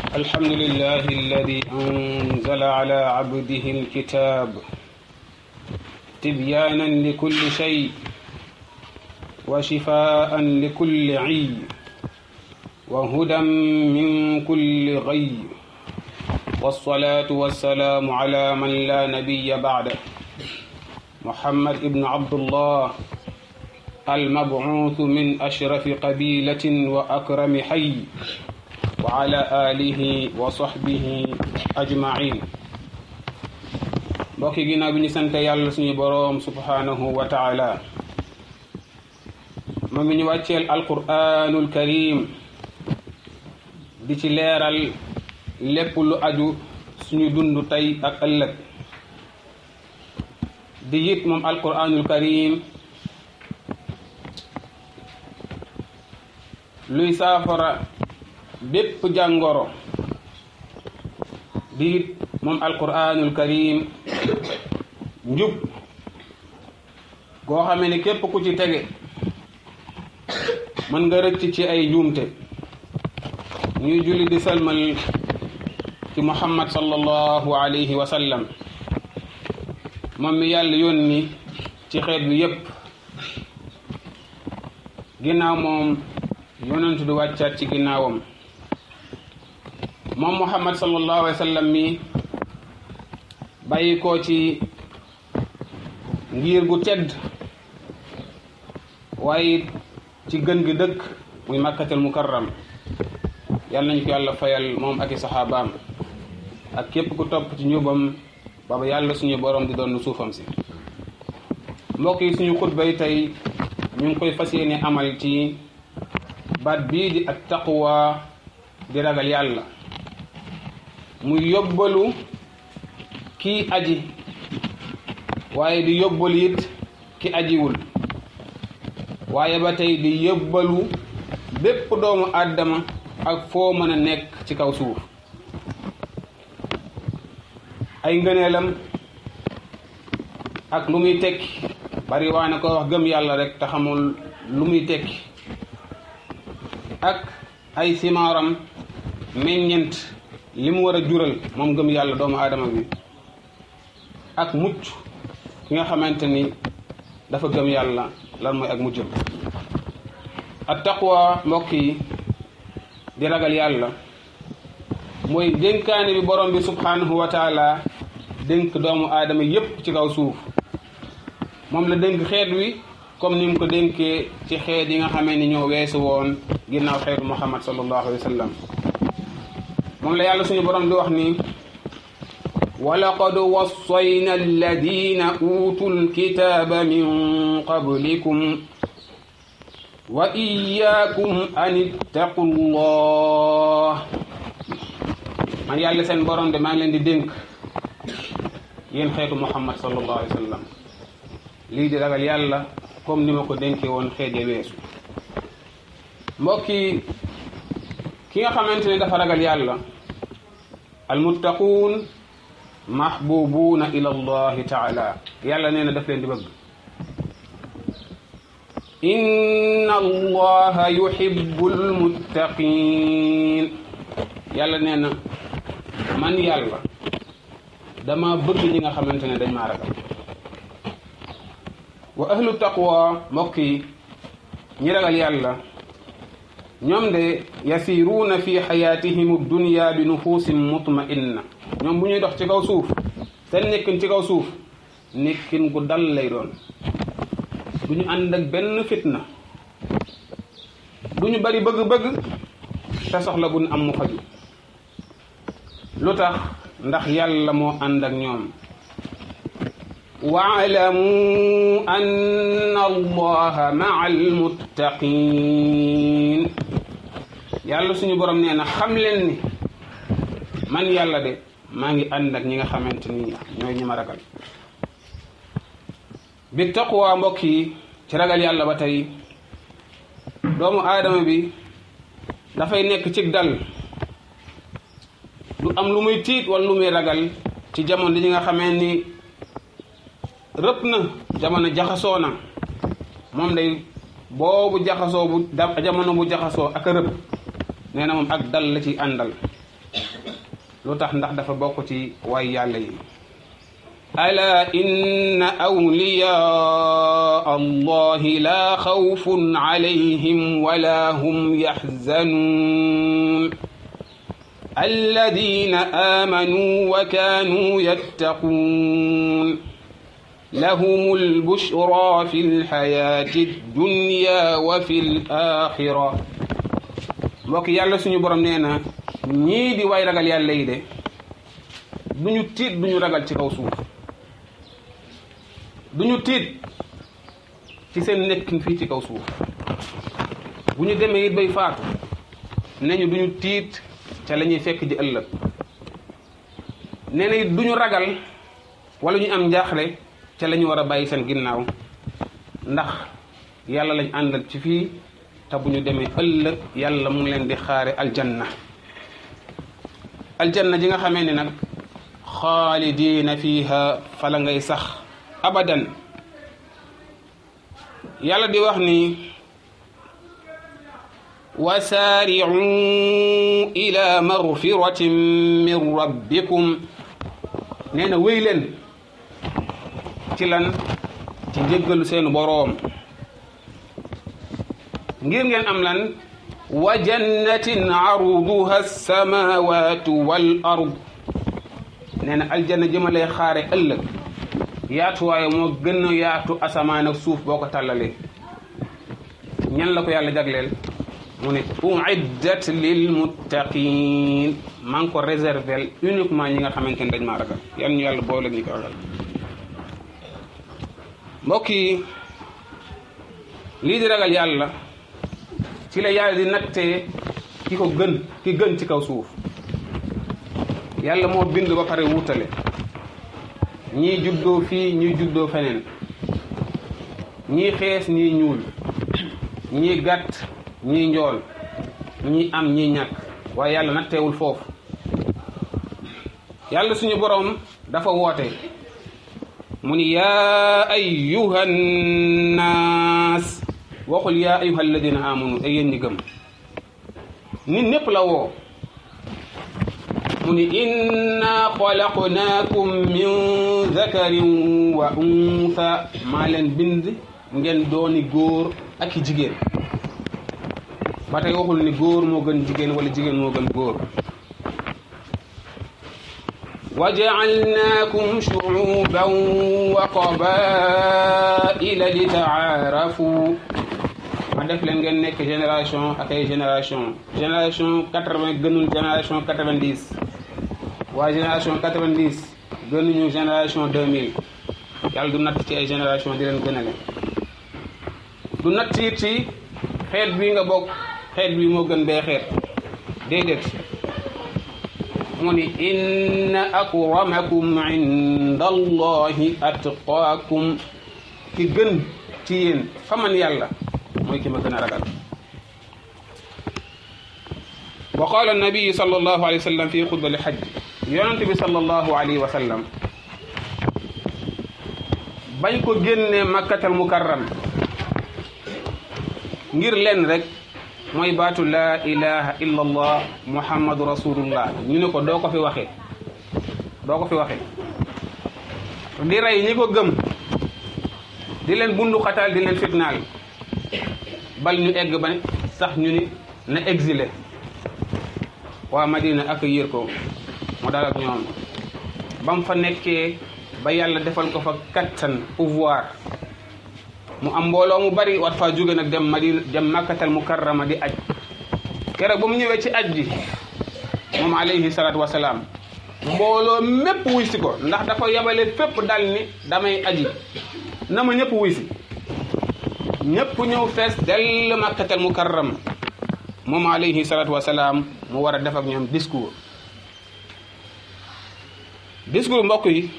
الحمد لله الذي أنزل على عبده الكتاب تبيانا لكل شيء وشفاء لكل عي وهدى من كل غي والصلاة والسلام على من لا نبي بعده محمد ابن عبد الله المبعوث من أشرف قبيلة وأكرم حي وعلى آله وصحبه أجمعين mbokki ginnaaw bi ñu sant yàlla suñu boroom subhanahu wa taala moom mi ñu wàcceel alquranul karim di ci leeral lépp lu aju suñu dund tey ak ëllëg di it moom alquranul karim luy saafara bépp jàngoro di it moom alquranul karim njub goo xamee ne képp ku ci tege mën nga rëcc ci ay njuumte ñuy julli di salmal ci muhammad sallallahu alayhi wa sallam moom mi yàlla yónni ci xeet bi yépp ginnaaw moom yonentu du wàccaat ci ginnaawam moom muhammad sallallahu alayhi wa sallam mi bàyyi ko ci ngir gu tedd waaye ci gën gi dëkk muy makkatal mukarram yàlla nañu ko yàlla fayal moom ak i saxaabaam ak képp ku topp ci njubam baba yàlla suñu borom di doon suufam si mbokk yi suñu xutba yi tey ñu ngi koy fas yéene amal ci baat bii di ak taqwa di ragal yàlla muy yóbbalu kii aji waaye di yóbbalu it ki ajiwul waaye ba tey di yóbbalu bépp doomu àddama ak foo mën a nekk ci kaw suuf ay ngëneelam ak lu muy tekki bari waa na ko wax gëm yàlla rek te xamul lu muy tekki ak ay simaaram meññent li mu war a jural moom gëm yàlla doomu aadama bi ak mucc ki nga xamante ni dafa gëm yàlla lan mooy ak muccam ak taqwa mbokk yi di ragal yàlla mooy dénkaane bi borom bi subhanahu wa taala dénk doomu aadama yépp ci kaw suuf moom la dénk xeet wi comme ni mu ko dénkee ci xeet yi nga xamee ni ñoo weesu woon ginnaaw xeetu muhammad sallallahu alayhi wa sallam moom la yàlla suñu borom di wax ni walaqad wassayna alladina utu lkitaba min qablikum wa iyaakum an ittaqu llah man yàlla seen borom de maa ngi leen di dénk yéen xeetu muhammad sallallahu alayhi wa sallam lii di ragal yàlla comme ni ma ko dénkee woon xeet ya weesu mbokki ki nga xamante ne dafa ragal yàlla almuttaquun mahbubuuna ila allahi taala yàlla nee na daf leen di bëgg inna allaha yuhibbu almuttaqin yàlla nee na man yàlla dama bëgg ñi nga xamante ne dañ maa ragal wa ahlu taqwa mbokk yi ñi ragal yàlla ñoom de yasiruuna fi xayaatihim dunya bi nufuusin mutma'inna ñoom bu ñuy dox ci kaw suuf seen nekkin ci kaw suuf nekkin gu dal lay doon du ñu ànd ak benn fitna du ñu bari bëgg-bëgg te soxla bu ñu am mu faju lu tax ndax yàlla moo ànd ak ñoom waalamu anna allaha maa almuttaqin yàlla suñu borom nee na xam leen ni man yàlla de maa ngi ànd ak ñi nga xamante ni ñooy ñi ma ragal bi taqwa mbokk yi ci ragal yàlla ba tey doomu aadama bi dafay nekk ci dal du am lu muy tiit wala lu muy ragal ci jamono ji nga xamee ni rëpp na jamono jaxasoo na moom day boobu jaxasoo bu da jamono bu jaxasoo ak a rëpp nee na moom ak dal la ci àndal lu tax ndax dafa bokk ci waay yàlla yi ala inna awliyaa allahi laa xawfun alayhim wala hum yaxzanuun alladina aamanuu wa kaanuu yattaquun lahum albushra fi lxayaati dunya wa fi laaxira mbokk yàlla suñu borom nee na ñii di way ragal yàlla yi de duñu tiit duñu ragal ci kaw suuf duñu tiit ci seen nekkin fii ci kaw suuf bu ñu demee it bay faatu ne ñu duñu tiit ca la ñuy fekk ji ëllëg nee na it duñu ragal wala ñu am njaaxle ca la ñu war a bàyyi seen ginnaaw ndax yàlla lañ àndal ci fii te bu ñu demee ëllëg yàlla mu ngi leen di xaare aljanna aljanna ji nga xamee ne nag xaalidiina fiiha fala ngay sax abadan yàlla di wax ni wasaari'u ila magfiratin min rabbikum nee na wéy leen ci lan ci njëggalu seenu boroom ngir ngeen am lan wa jannatin arduha alsamawatu wal ard nee na aljanna jëmalee xaare ëllëg yaatuwaaye moo gën a yaatu asamaan ak suuf boo ko tàllalee ñan la ko yàlla jagleel mu ne uiddat lil muttaqin maa ngi ko réservel uniquement ñi nga xamante ne dañ maa ragal yan ñu yàlla boole ñi ko ragal mbokk yi lii di ragal yàlla ci la yàlla di nattee ki ko gën ki gën ci kaw suuf yàlla moo bind ba pare wutale ñii juddoo fii ñii juddoo feneen ñii xees ñii ñuul ñii gàtt ñii njool ñii am ñii ñàkk waaye yàlla natteewul foofu yàlla suñu boroom dafa woote mu ni yaa ayyuha nnaas waxul yaa ayyuha alladina amanu ay yéen ñi gëm nit ñépp la woo mu ni inna xalaqnaakum min zakarin wa untha maa leen bind ngeen dooni góor ak i jigéen ba tey waxul ni góor moo gën jigéen wala jigéen moo gën góor wa jaalnaakum shuuban wa qabaila li taarafu ma def leen ngeen nekk génération ak ay génération génération quatre-vingt gënul génération quatre-vingt-dix waa génération quatre-vingt-dix gënuñu génération deux mille yàlla du natt ci ay génération di leen gënale du natt it ci xeet bi nga bokk xeet bi moo gën bee xeet déedéet mu ni inna akramakum inda allahi atqaakum ki gën ci yéen fa man yàlla mooy ki ma gën a ragal wa qaala annabiyu sal allahu alayhi wa sallam fi xutba li xaj yonente bi sal allahu alayhi wa sallam bañ ko génnee makkatal mukarram ngir leen rek mooy baatu laa ilaha illa allah muhammadu rasulullah ñu ne ko doo ko fi waxee doo ko fi waxee di rey ñi ko gëm di leen bundu xataal di leen fitnaal bal ñu egg ba sax ñu ni na exilé waa Madina accueillir ko mu dal ak ñoom ba mu fa nekkee ba yàlla defal ko fa kattan pouvoir mu am mbooloo mu bari wat faa jóge nag dem Madina dem makkatal mukarrama di aj keroog ba mu ñëwee ci aj bi moom alayhi salaatu wasalaam mbooloo mépp wuy si ko ndax dafa yabale fépp dal ni damay aji na ma ñëpp wuy si ñëpp ñëw fees dell makkatal mukarram moom alayhi salaatu wasalaam mu war a def ak ñoom discours discours mbokk yi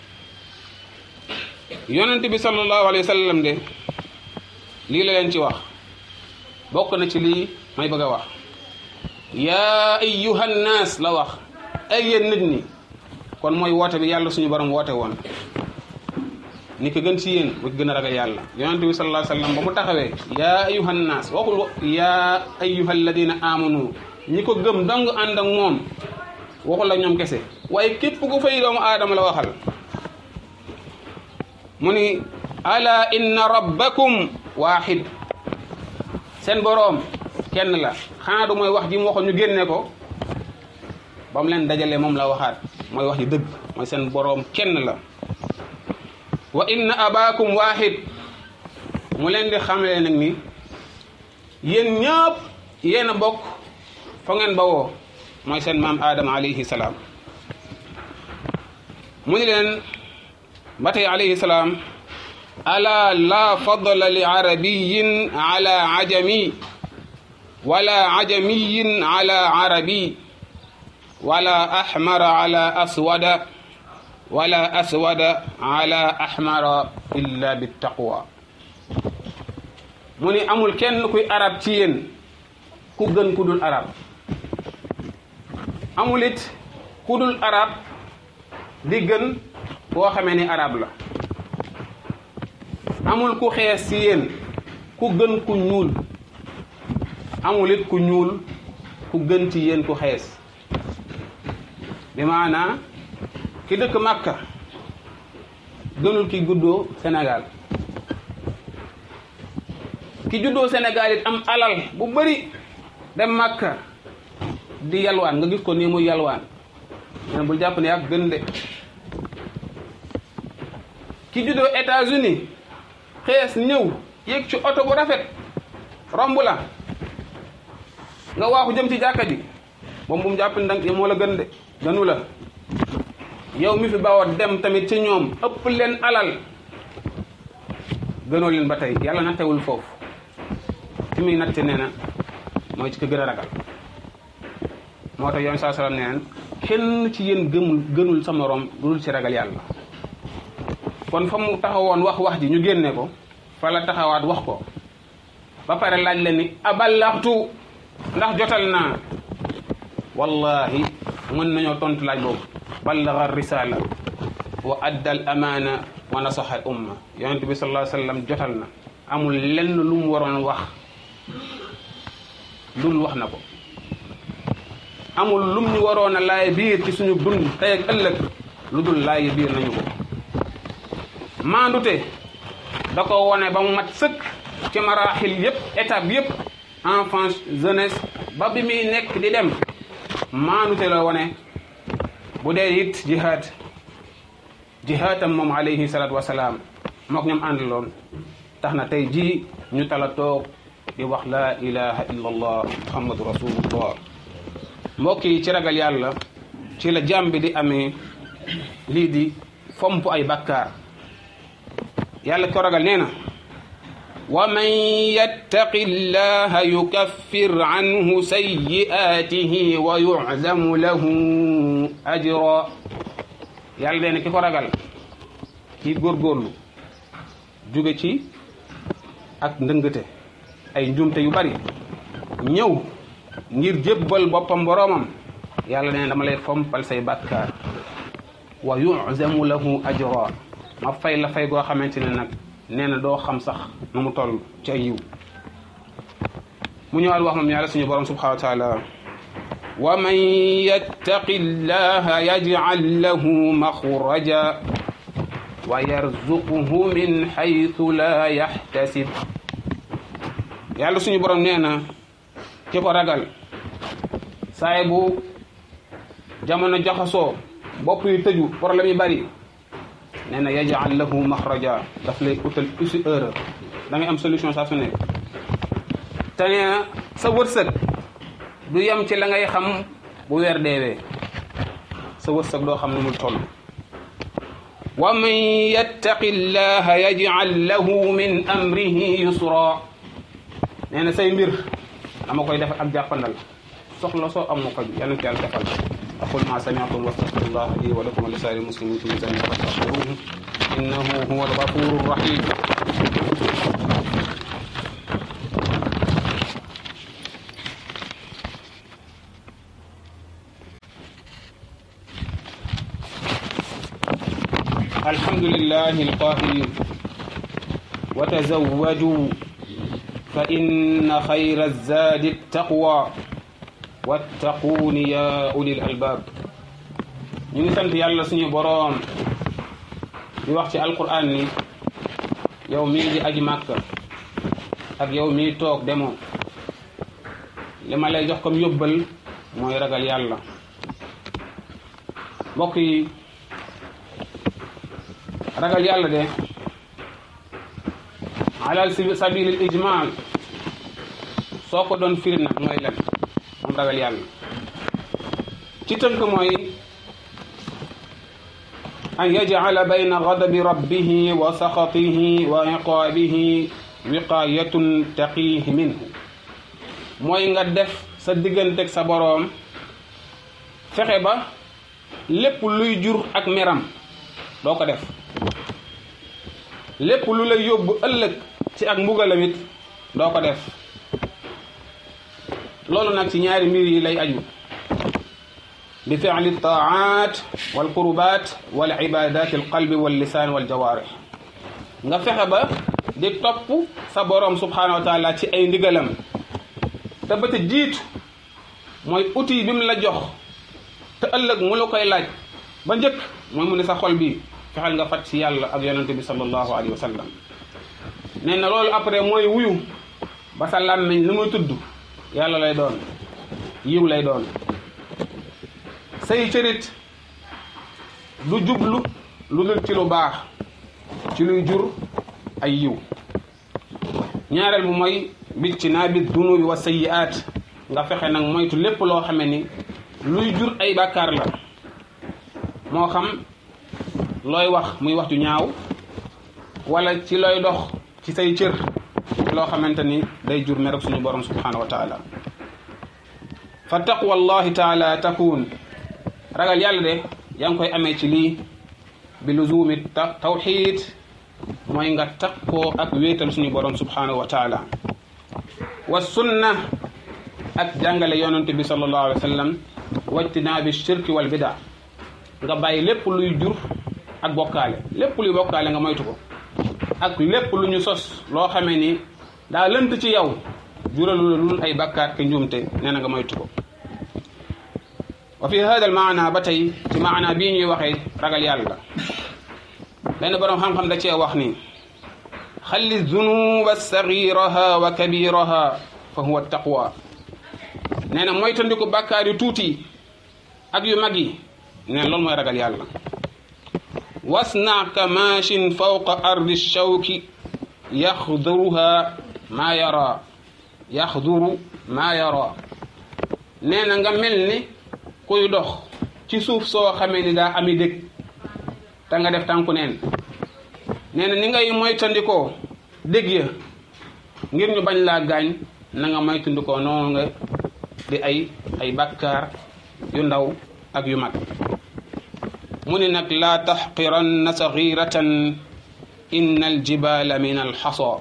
yonent bi sallallahu alayhi wa sallam de lii la leen ci wax bokk na ci lii may bëgg a wax yaa ayyuhan naas la wax ay yéen nit ñi kon mooy woote bi yàlla suñu borom woote woon ni ko gën ci yéen bu gën a ragal yàlla yonent bi sallallahu alayhi wa sallam ba mu taxawee yaa ayyuhan naas waxul yaa ayyuhal ladina amanu ñi ko gëm dong ànd ak moom waxul la ñoom kese waaye képp ku fay doomu aadama la waxal mu ni ala inna rabbakum waahid seen boroom kenn la xanaa du mooy wax ji mu waxoon ñu génne ko ba mu leen dajale moom la waxaat mooy wax ji dëgg mooy seen boroom kenn la wa inna abaakum waahid mu leen di xamle nag ni yéen ñëpp yéen a bokk fa ngeen bawoo mooy seen maam Adama alayhi salaam mu ni leen ba tey alayhi salaam ala la fadla li arabiyin ala ajami wala ajamiyin ala arabi wala ahmara ala aswada wala aswada ala ahmara illa bittaqwa mu ni amul kenn kuy arab ci yéen ku gën ku dul arab amul it ku dul arab di gën koo xamee ni arab la amul ku xees ci yéen ku gën ku ñuul amul it ku ñuul ku gën ci yéen ku xees bi maanaa ki dëkk Makka gënul ki guddoo Sénégal ki juddoo Sénégal it am alal bu bëri dem Makka di yalwaan nga gis ko nii muy yalwaan nen bul jàpp ne ak gën de ki juddoo États-Unis xees ñëw yéeg ci oto bu rafet romb la nga waaxu jëm ci jàkka ji moom bu mu jàpp ne danga moo la gën de gënu la yow mi fi bawoo dem tamit ci ñoom ëpp leen alal gënoo leen ba tey yàlla nattewul foofu fi muy natte nee na mooy ci ko gën a ragal moo tax yoon saa salaam nee na kenn ci yéen gëmul gënul sa morom dul ci ragal yàlla kon fa mu taxawoon wax wax ji ñu génne ko fa la taxawaat wax ko ba pare laaj leen ni aballaxtu ndax jotal naa wallahi mën nañoo tontu laaj boobu ballaga risala wa adda al amaana wa nasaxa al umma yonent bi sallallahu alayhi wa sallam jotal na amul lenn lu mu waroon wax lul wax na ko amul lum ñu waroon a laay biir ci suñu dund tey ak ëllëg lu dul laay biir nañu ko maandute da ko wone ba mu mat sëkk ci maraaxil yëpp étape yëpp enfance jeunesse ba bi muy nekk di dem maandute la wone bu dee it jihaad jihaatam moom alayhi salaatu wasalaam mook ñoom àndaloon tax na tey jii ñu tala toog di wax laa ilaha illa allah muhammadu rasulullah mbokk yi ci ragal yàlla ci la jàmm bi di amee lii di fomp ay bakkaar yàlla ko ragal nee na wa man yattaqi llaha yukaffir anhu sayyi'atihi wa yu'zamu lahu ajra yàlla nee na ki ko ragal ki góorgóorlu jóge ci ak ndëngate ay njumte yu bari ñëw ngir jébbal boppam boroomam yàlla nee na dama lay fompal say bàkkaar wa yu'zamu lahu ajra ma fay la fay goo xamante ne nag nee na doo xam sax nu mu toll ci ay yiw mu ñëwaat wax moom yàlla suñu borom subhanahu wa taala wa man yattaqi llaha yaj'al lahu maxraja wa yarzuquhu min haythu la yahtasib yàlla suñu borom nee na ki ko ragal saay bu jamono jaxasoo bopp yu tëju problème yi bari nee na yaj'al lahu maxraja daf lay utal usi heure da ngay am solution saa su nekk te nee na sa wërsëg du yem ci la ngay xam bu weer deewee sa wërsëg doo xam ne mu toll wa man yattaqi llaha yaj'al lahu min amrihi yusra nee na say mbir dama koy def ak jàppandal soxla soo am mu ko yal na ko yàlla defal aqul ma sami'tum wastaghfirullah li wa lakum wa li sa'iril muslimin fi dhanbi fastaghfiruhu innahu huwal ghafurur rahim الحمد لله القائل وتزوجوا فإن خير الزاد التقوى واتقون يا أولي الألباب ñu ngi sant yàlla suñu boroom di wax ci alquran ni yow mii di aji màkk ak yow mii toog demoo li ma lay jox comme yóbbal mooy ragal yàlla mbokk yi ragal yàlla de ala sabilil ijmal soo ko doon firi nag mooy lan moom ragal yàlla ci tënk mooy an yajcala bayna gadabi rabbihi wa saxatihi wa iqaabihi wiqaayatun taqiihi minhu mooy nga def sa digganteeg sa boroom fexe ba lépp luy jur ak meram doo ko def lépp lu lay yóbbu ëllëg ci ak mbugalamit doo ko def loolu nag ci ñaari mbir yi lay aju bi fi'li taat wal qurbat wal ibadat al qalbi wal lisaan wal jawaarih nga fexe ba di topp sa boroom subhanahu wa taala ci ay ndigalam te ba te jiitu mooy outil bi mu la jox te ëllëg mu la koy laaj ba njëkk mooy mu ne sa xol bi fexeel nga fat ci yàlla ak yonente bi sallallahu alayhi wa sallam nee na loolu après mooy wuyu ba sa làmmiñ lu muy tudd yàlla lay doon yiw lay doon say cërit du jublu lu dul ci lu baax ci luy jur ay yiw ñaareel bu mooy bit ci naa bit dunubi wa sayyi'aat nga fexe nag moytu lépp loo xame ni luy jur ay bàkkaar la moo xam looy wax muy wax ju ñaaw wala ci looy dox ci say cër loo xamante ni day jur merek suñu borom subhanahu wa taala fa taqwa allahi taala takun ragal yàlla de yaa ngi koy amee ci lii bi luzumi tawxid mooy nga takkoo ak wéetal suñu borom subhanahu wa taala wa sunna ak jàngale yonente bi sallallahu alayhi wa sallam wajtinaabi shirki wal bida nga bàyyi lépp luy jur ak bokkaale lépp luy bokkaale nga moytu ko ak lépp lu ñu sos loo xamee ni daa lënt ci yow juralu la lul ay bakkaat ke njuumte nee na nga moytu ko wa fi hada al maana ba tey ci maana bii ñuy waxee ragal yàlla benn boroom xam-xam da cee wax ni xalli zunuba sagiraha wa kabiraha fa huwa taqwa nee na moytandiku bàkkaar yu tuuti ak yu mag yi nee na loolu mooy ragal yàlla wasna ka maachin fawqa ardi shawki yaxduruha maa yara yaxduru maa yara nee na nga mel ni kuy dox ci suuf soo xamee ni daa ami dëkk te nga def tànku neen nee na ni ngay moytandikoo dégg ya ngir ñu bañ laa gaañ na nga moytandikoo noonu nga di ay ay bàkkaar yu ndaw ak yu mag mu ni nag laa taxqiranna saxiratan inna aljibala min alxasa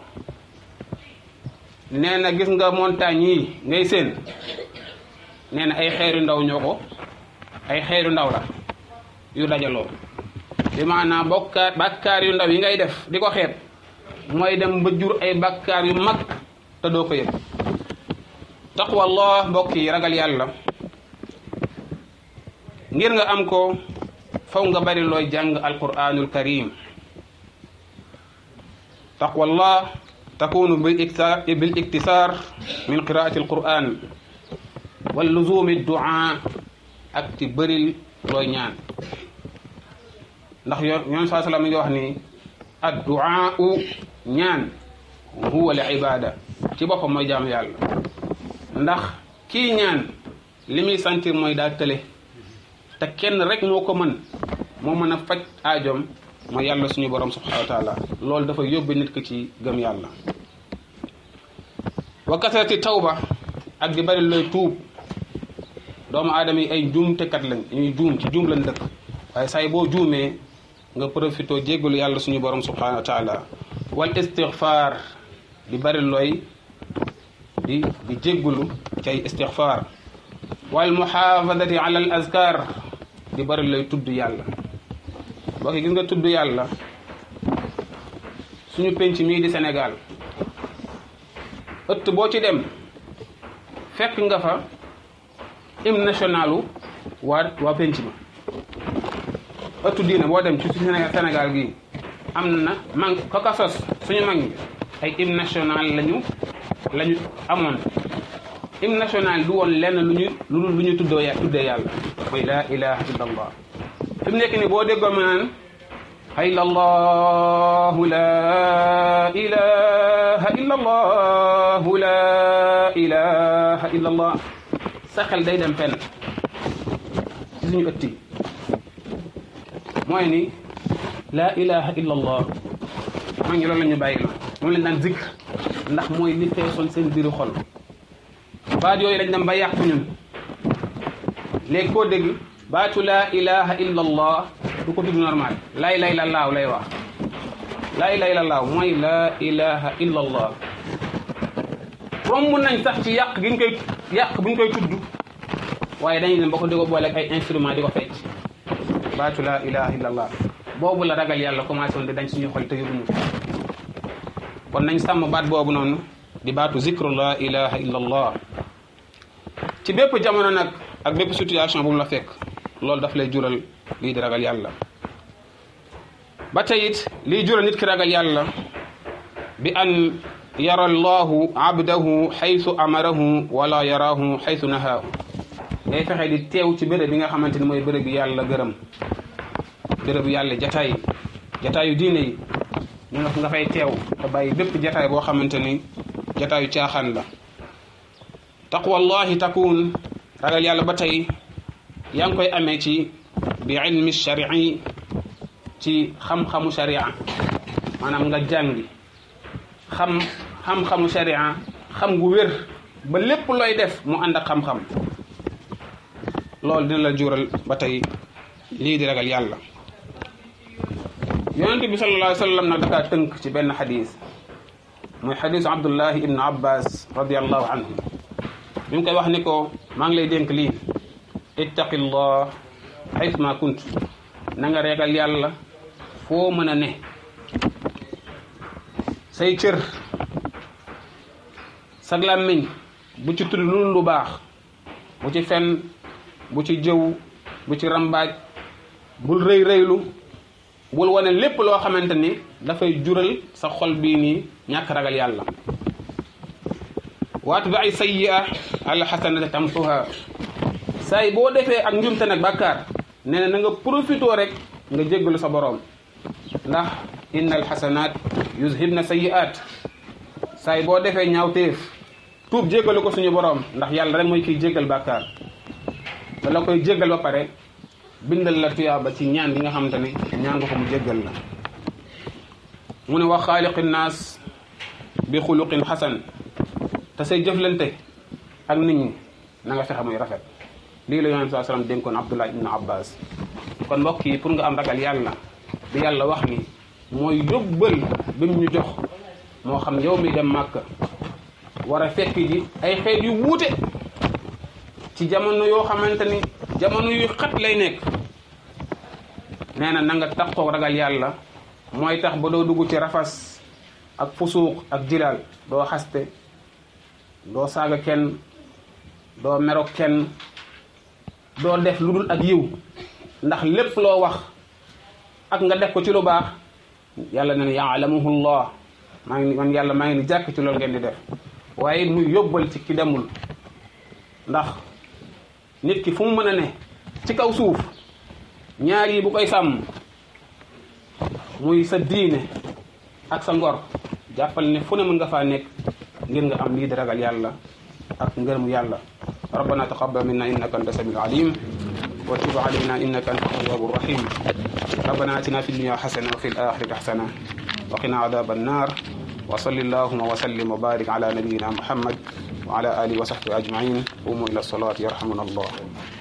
nee na gis nga montagne yi ngay seen nee na ay xeeru ndaw ñoo ko ay xeeru ndaw la yu dajaloo bi maanaam bokkaar bàkkaar yu ndaw yi ngay def di ko xeeb mooy dem ba jur ay bàkkaar yu mag te doo ko yëg taqwallah mbokk yi ragal yàlla ngir nga am ko faw nga bari looy jàng alquranul karim taqwallah takunu bil iktisar min qiraati alquran wal luzumi duaa ak ci bëril looy ñaan ndax yo yoon saa salaam mi ngi wax ni ad duaa u ñaan huwa li ibada ci boppam mooy jaamu yàlla ndax kii ñaan li muy sentir mooy daa tële te kenn rek moo ko mën moo mën a faj aajoom mooy yàlla suñu borom subhanahu wa taala loolu dafa yóbbu nit ki ci gëm yàlla wa kasarati tawba ak di bari looy tuub doomu aadama yi ay juumtekat lañ ñuy juum ci juum lañ dëkk waaye say boo juumee nga profité jéggalu yàlla suñu borom subhanahu wa taala wal istigfaar di bari looy di di jéggalu ci ay istigfaar wal muhaafadati ala al azkar di bari looy tudd yàlla boo ko gis nga tudd yàlla suñu penc mii di Sénégal ëtt boo ci dem fekk nga fa hymne nationalu waa waa penc ma ëttu diine boo dem ci suñu Sénégal gii am na man ko ka sos suñu mag ñi ay hymne national lañu lañu amoon hymne national du woon lenn lu ñu lu lu ñu tuddoo ya tuddee yàlla mooy laa ilaha illa allah fi mu nekk ni boo déggoo ma naan hayla allahu la ilaha illa allahu la ilaha illa allah sa xel day dem fenn ci suñu ëtt yi mooy ni laa ilaha illa allah maa ngi loolu la ñu bàyyi la moom lañ daan zikr ndax mooy li feesoon seen biiru xol baat yooyu lañ dem ba yàqu ñun léegi koo dégg baatu laa ilaha illa allah du ko tudd normal laa ilaha illa allah lay wax laa ilaha illa allah mooy laa ilaha illa allah romb nañ sax ci yàq gi ñu koy yàq bu ñu koy tudd waaye dañuy dem ba ko di ko boole ak ay instrument di ko fecc baatu laa ilaha illa allah boobu la ragal yàlla commencé woon di dañ suñu xol te yóbbuñu kon nañ sàmm baat boobu noonu di baatu zikru laa ilaha illa allah ci bépp jamono nag ak bépp situation bu mu la fekk loolu daf lay jural lii di ragal yàlla ba tey it lii jural nit ki ragal yàlla bi an yara allahu abdahu xaytu amarahu wala yaraahu xaytu nahaahu ngay fexe di teew ci béréb bi nga xamante ni mooy béréb bi yàlla gërëm béréb yàlla jataay jataayu diine yi ñu nga nga fay teew te bàyyi bépp jataay boo xamante ni jataayu caaxaan la taqwallahi takun ragal yàlla ba tey yaa ngi koy amee ci bi ilmi sharii ci xam-xamu sharia maanaam nga jàngi xam xam-xamu sharia xam gu wér ba lépp looy def mu ànd ak xam-xam loolu dina la jural ba tey lii di ragal yàlla yonent bi sallallahu alayhi wa sallam nag dakaa tënk ci benn xadis muy xadisu abdullahi ibnu abbas radiallahu anhu mi ngi koy wax ni ko maa ngi lay dénk lii ittaqillah xaysma kunt na nga ragal yàlla foo mën a ne say cër sag làmmiñ bu ci tudd lu lu baax bu ci fen bu ci jëw bu ci rambaaj bul rëy rëylu bul wane lépp loo xamante ni dafay jural sa xol bii nii ñàkk ragal yàlla waat bi ay sayyi'a alxasanata tamsuha saay boo defee ak njumte nag bàkkaar nee na na nga profitoo rek nga jéggalu sa boroom ndax inna alxasanat yuzhibna sayyi'at saay boo defee ñaawteef tuub jéggalu ko suñu boroom ndax yàlla rek mooy kiy jéggal bàkkaar da la koy jéggal ba pare bindal la tuyaaba ci ñaan gi nga xamante ne ñaan nga ko mu jéggal la mu ne wax xaaliqi naas bi xuluqin xasan te say jëflante ak nit ñi na nga fexe muy rafet lii la yonent saa sallam dénkoon Abdullah ibn Abbas kon mbokk yi pour nga am ragal yàlla bi yàlla wax ni mooy yóbbal bi mu ñu jox moo xam yow mi dem màkk war a fekk ji ay xeet yu wuute ci jamono yoo xamante ni jamono yu xat lay nekk nee na na nga taxoo ragal yàlla mooy tax ba doo dugg ci rafas ak fusuuq ak jilaal doo xaste doo saaga kenn doo merok kenn doo def lu dul ak yiw ndax lépp loo wax ak nga def ko ci lu baax yàlla ne yaalamuhu llah maa ngi man yàlla maa ngi ni jàkk ci loolu ngeen di def waaye muy yóbbal ci ki demul ndax nit ki fu mu mën a ne ci kaw suuf ñaar yi bu koy sàmm muy sa diine ak sa ngor jàppal ne fu ne mën nga faa nekk ngir nga am lii di ragal yàlla ak ngërëmu yàlla rabbana taqabbal minna innaka anta samiul alim wa tub alayna innaka anta tawwabu rahim rabbana atina fi dunya hasana wa fil akhirati hasana wa qina adhaban nar wa salli allahumma wa sallim wa barik ala nabiyyina muhammad wa ala alihi wa sahbihi ajma'in qumu ila salati yarhamuna allah